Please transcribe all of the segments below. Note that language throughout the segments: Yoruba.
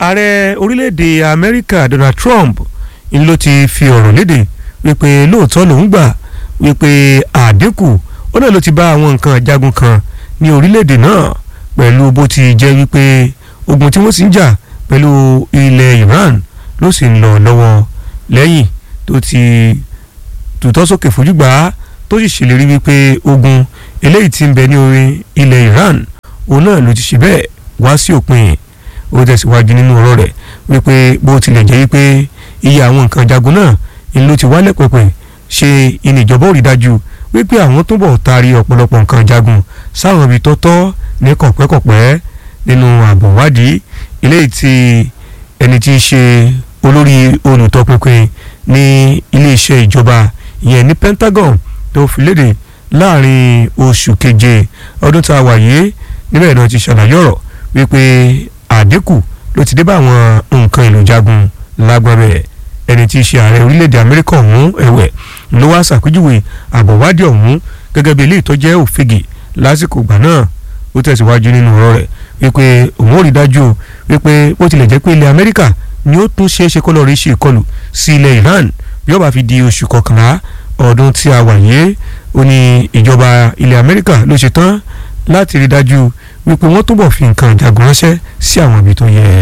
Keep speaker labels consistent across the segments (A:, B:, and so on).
A: ààrẹ orílẹ̀-èdè amẹ́ríkà donald trump ń ló ti fi ọ̀rọ̀ léde wípé lóòótọ́ lòún gbà wípé àdínkù ó náà ló ti bá àwọn nǹkan jagun kan ní orílẹ̀-èdè náà pẹ̀lú bó ti jẹ́ wípé ogun tí wọ́n sì ń jà pẹ̀lú ilẹ̀ iran ló sì ń lọ lọ́wọ́ lẹ́yìn tó ti tutọ́ sókè fojú gbà á tó sì ṣèlérí wípé ogun eléyìí tí ń bẹ ní orí ilẹ̀ iran òun náà ló ti ṣe bẹ́ẹ̀ wá sí òpin ó tẹ̀síwájú nínú ọ̀rọ̀ rẹ̀ wípé bó tilẹ̀ jẹ́ wípé iye àwọn nǹkan jagun náà ń ló ti wálẹ̀ pẹ̀pẹ̀ ṣe ìníjọba ò rí dájú wípé àwọn túbọ̀ taari ọ̀pọ̀lọpọ̀ nǹkan jagun sáwọn ibi tọ́tọ́ ní kọ̀pẹ́kọ̀pẹ́ nínú ààbò wádìí eléyìí tí ẹni tí í ṣe olórí olùtọpinpin ní iléeṣẹ́ ìjọba ìyẹn ní Pentagon tó fi léde láàrin oṣù keje ọdún tá a wà yìí níbẹ̀ náà ti ṣàlàyé ọ̀rọ̀ wípé àdínkù ló ti dé bá àwọn nǹkan èlò jagun lágbábẹ́ ẹni tí í ṣe ààrẹ orílẹ̀-èdè Amẹ́ríkà ọ̀hún ẹ̀wẹ̀ ló wá ṣàpèjúwe àbọ̀wádìí ọ̀hún gẹ́gẹ́ bí ilé ìtọ́jẹ́ òfegè lásìkò ìgbà náà ó tẹ̀síwájú nínú ọ̀rọ̀ rẹ̀ wípé òun ò rí dájú wípé bó tilẹ̀ jẹ́ pé ilẹ̀ Amẹ́ríkà ni ó tún ṣeé ṣe kó lọ́ọ́ rí ṣe ìkọlù sí ilẹ̀ Iran bí ó bá fi di oṣù kọkànlá ọdún tí a wà yìí ó ní ìjọba ilẹ̀ Amẹ́ríkà ló ṣe tán láti rí dájú wípé wọ́n túbọ̀ fi nǹkan ìjagun ránṣẹ́ sí àwọn ibi tó yẹ.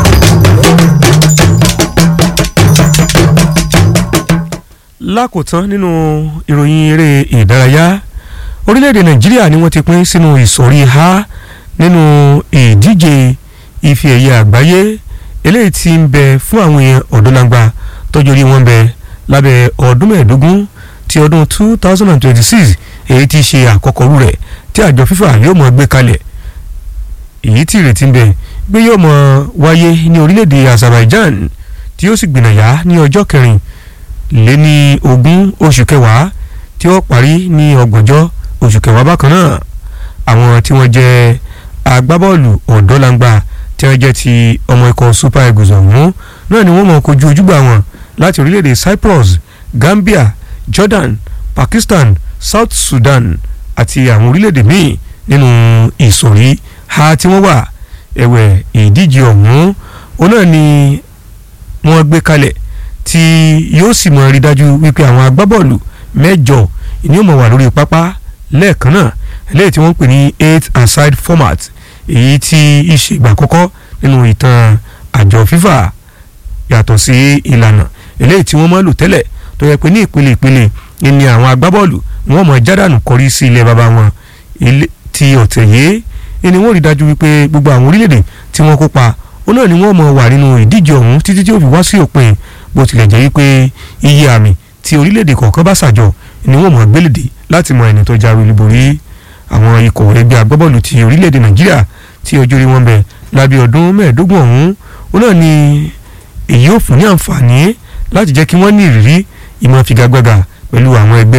A: lákòótán nínú ìròyìn eré ìdárayá orílẹ̀-èdè nàìjíríà ni wọ́n ti pín sínú ìsọ̀rí ha nínú ìdíje ife ẹ̀yẹ àgbáyé eléyìí tí ń bẹ fún àwọn èèyàn ọ̀dọ́langba tọ́jú orí wọn bẹ lábẹ́ ọdún mẹ́ẹ̀ẹ́dógún ti ọdún two thousand and twenty-six èyí tí ṣe àkọ́kọ́ rú rẹ̀ tí àjọ fífà yóò mọ̀ gbé kalẹ̀ èyí tí ìrètí ń bẹ gbé yóò mọ̀ wáyé ní orílẹ̀-èdè Azerbaijan tí yóò sì gbìnàyà ní ọjọ́ kẹrin lé ní ogún oṣù kẹwàá tí ó parí ní ọgbọ̀njọ́ oṣù kẹwàá bákan náà àwọn tí wọ́n jẹ́ agbábọ́ọ̀lù ọ̀dọ́langba tí wọ́n jẹ́ ti ọmọ ikọ̀ super eagles ọ̀hún náà ni wọ́n mọ̀ kojú ojúgbà wọn láti orílẹ̀-èdè Cyprus Gambia Jordan Pakistan South Sudan àti àwọn orílẹ̀-èdè míì nínú ìsọ̀rí ha tí wọ́n wà ẹ̀wẹ̀ ìdíje ọ̀hún òun náà ni wọ́n gbé kalẹ̀ tí yóò sì mọ̀ rí dájú wípé àwọn agbábọ́ọ̀lù mẹ́jọ ni ó mọ̀ wà lórí pápá lẹ́ẹ̀kan náà eléyìí tí wọ́n ń pè ní eight aside format èyí tí ìṣègbà àkọ́kọ́ nínú ìtàn àjọ FIFA yàtọ̀ sí ìlànà eléyìí tí wọ́n máa lò tẹ́lẹ̀ tó yẹ pé ní ìpele ìpele ni àwọn agbábọ́ọ̀lù wọ́n mọ̀ jádànù kọrí sí ilẹ̀ bàbá wọn ti ọ̀tẹ̀ yìí ni wọ́n rí dájú wípé gbogbo àwọn orílẹ̀-èdè tí wọ́n kópa ó náà ni wọ́n mọ̀ wà nínú ìdíje ọ̀hún títí tí ó fi wá sí òpin bó tilẹ̀ jẹ́ wípé iye àmì tí orílẹ̀-èdè kọ̀ọ̀kan bá ṣàjọ ni wọ́n mọ̀ gbélédè láti mọ ẹni tó jáwé olúborí àwọn ikọ̀ ẹgbẹ́ agbábọ́ọ̀lù ti orílẹ̀-èdè nàìjíríà tí ọjọ́ orí wọn bẹ̀ lábẹ́ ọdún mẹ́ẹ̀ẹ́dógún ọ̀hún ó náà ni èyí ò fún ní àǹfààní láti jẹ́ kí wọ́n ní ìrírí ìmọ̀ figagbága pẹ̀lú àwọn ẹgbẹ́